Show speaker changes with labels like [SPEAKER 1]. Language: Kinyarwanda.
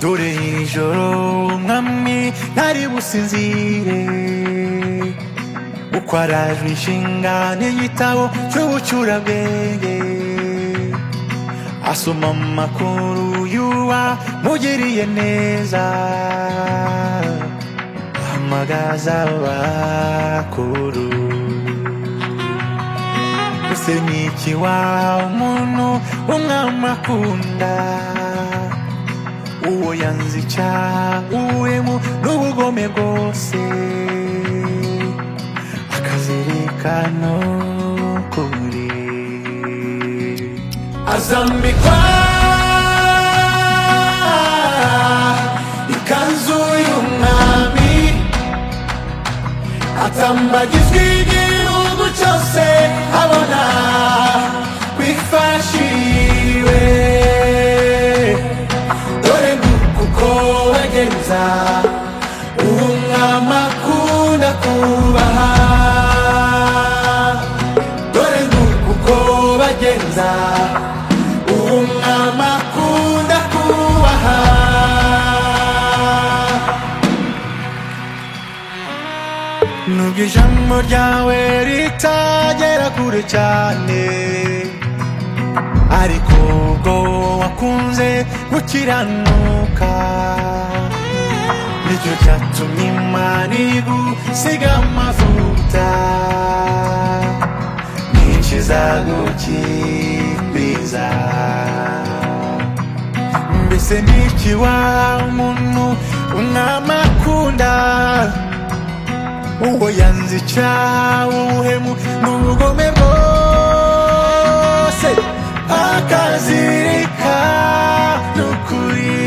[SPEAKER 1] dore ijoro mwami ntari businzire uko arajwe inshinga n'igitabo cy'ubucurabwenge asoma amakuru y'uwa mugiriye neza ahamagaza abakuru ese ni iki wa umuntu umwami akunda uwo yanze icyaha uwemo n'ubugome bwose akazirikano kuri azambikwa ikanzu y'umwami atambagizwa igihugu cyose abona bifashiriwe dore kuko wagenza uwo mwama akunda kubaha dore kuko bagenza uwo mwama akunda kubaha nubwo ijambo ryawe ritagera kure cyane ariko ubwo wakunze gukiranuka nicyo cyatumye imana igusiga amavuta nyinshi zagukiriza mbese niki wa umuntu umwami akunda uwo yanze icyaha ubuhemu n'ubugome bwose akazirika n'ukuri